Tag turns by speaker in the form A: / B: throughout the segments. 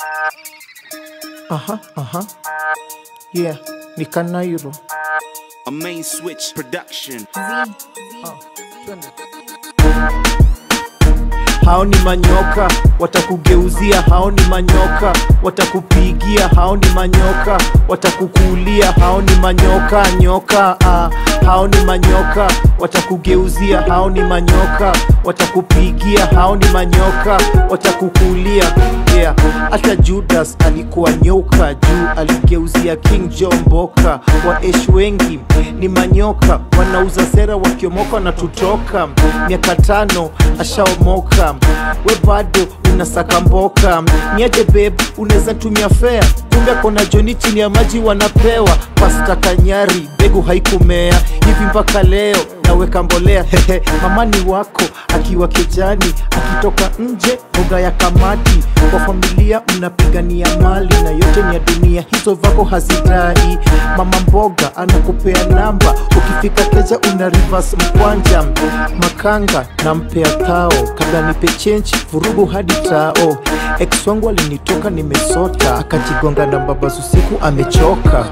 A: Aha, aha. Yeah, ni Kanairo.
B: A main switch production.
A: Hao ni manyoka, watakugeuzia. Hao ni manyoka, watakupigia. Hao ni manyoka, watakukulia. Hao ni manyoka, nyoka. Ah, hao ni manyoka, watakugeuzia. Hao ni manyoka, watakupigia. Hao ni manyoka, watakukulia. Yeah, hata Judas alikuwa nyoka juu aligeuzia King John Mboka. Waeshi wengi ni manyoka, wanauza sera wakiomoka na tutoka. Miaka tano ashaomoka, we bado unasaka mboka. Niaje babe, unaweza tumia fea, kumbe kona joni chini ya maji wanapewa. Pasta Kanyari, begu haikumea hivi mpaka leo naweka mbolea hehe, mamani wako akiwa kijani, akitoka nje mboga ya kamati. Kwa familia mnapigania mali na yote ni ya dunia, hizo vako hazidai. Mama mboga anakupea namba, ukifika keja una reverse mkwanja. Makanga nampea thao, kabla nipe chenji vurugu hadi tao. Ex wangu alinitoka nimesota, akajigonga na babazu siku amechoka.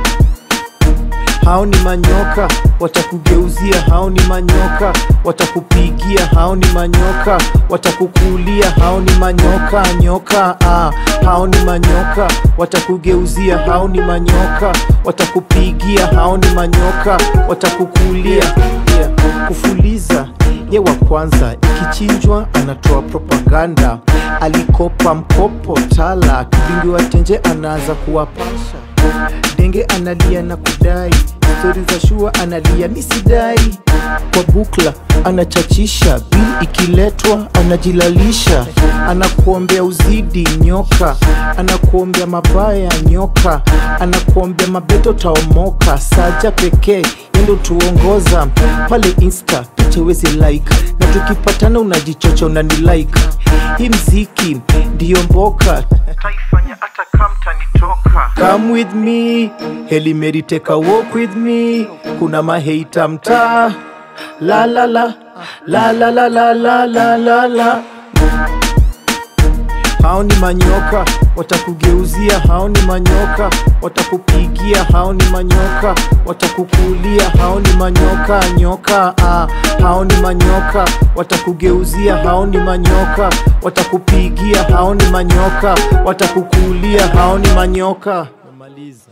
A: Hao ni manyoka, watakugeuzia. Hao ni manyoka, watakupigia. Hao ni manyoka, watakukulia. Hao ni manyoka, nyoka. Ah, hao ni manyoka, watakugeuzia. Hao ni manyoka, watakupigia. Hao ni manyoka, watakukulia. Yeah. Kufuliza ye wa kwanza, ikichinjwa anatoa propaganda. Alikopa mkopo tala, kibingiwa tenje anaanza kuwapasha denge analia na kudai stori za shua analia misidai kwa bukla anachachisha bil ikiletwa anajilalisha anakuombea uzidi nyoka anakuombea mabaya nyoka anakuombea mabeto taomoka saja pekee yendo tuongoza pale insta picha wezi like na tukipatana unajichocha unani like hii mziki ndiyo mboka taifanya hata kamtanitoka come with me heli meri take a walk with me kuna maheita mtaa la la la la la la la la la la la hao ni manyoka watakugeuzia, hao ni manyoka watakupigia, hao ni manyoka watakukulia, hao ni manyoka nyoka. Ah, hao ni manyoka watakugeuzia, hao ni manyoka watakupigia, hao ni manyoka watakukulia, hao ni manyoka. Namaliza.